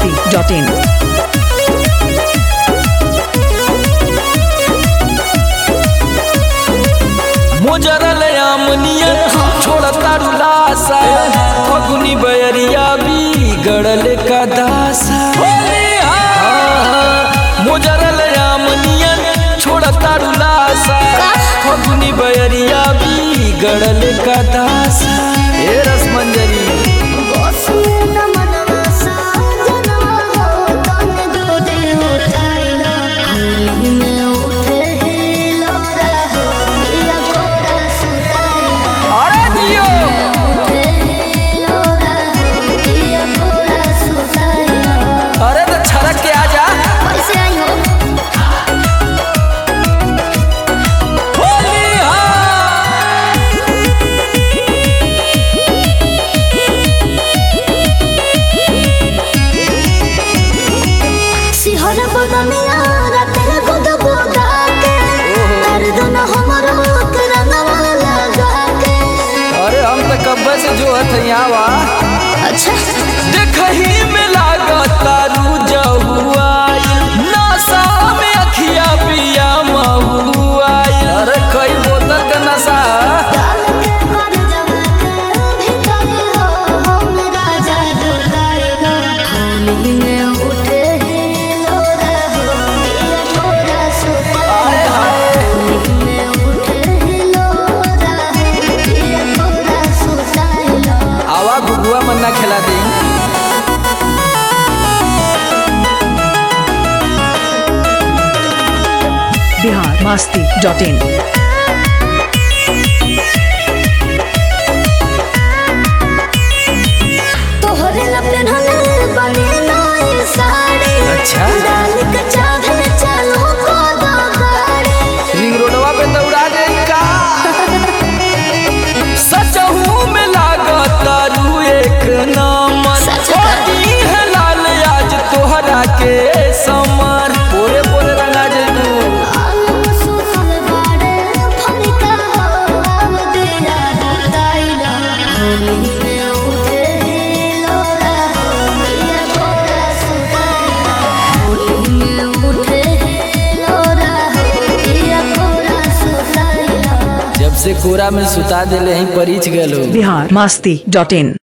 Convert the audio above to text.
masti.in. मोजरल आमनियन छोड़ता रुलासा फगुनी बयरिया भी गड़ल का दासा मोजरल आमनियन छोड़ता रुलासा फगुनी बयरिया भी गड़ल का दासा ए रसमंजरी अरे दियो अरे तो छड़क के आ जा होली हाँ सिहर बदनिया रातेर गोद गोदा के दर्द न हमर के रंगवा लगा के अरे हम तो कब्बे से जो है यहाँ वा अच्छा देखही में लागता रुजहुआई नशा में अखिया पिया महुआई अरे कई बोतल का नशा डाल के कर जवा के भीतर हो हम राजा दुर्गाएगा होली में उठे लोरा हो ये मोरा सुता होली में उठे लोरा हो ये मोरा सुता आवा गुगुआ मन्ना खिला दी Bihar masti.in. तोहरे ला पेन्हले बने नई साड़ी अच्छा। डाल के चाहे चलो को दो गाड़ी रिंग रोडवा पे दौड़ा दे का सचहू में लागता रू एक नंबर सच का। होली है लाल आज तोहरा के समर पोरे पोरे रंगा जेबू आलम सुसल बाड़े फनिका हो आव दिया दुताइला होली में उठे लोरा हो ये कोरा सुताइला होली में उठे लोरा हो ये कोरा सुताइला जब से कोरा में सुता दिले ही परिच गलो Bihar masti.in.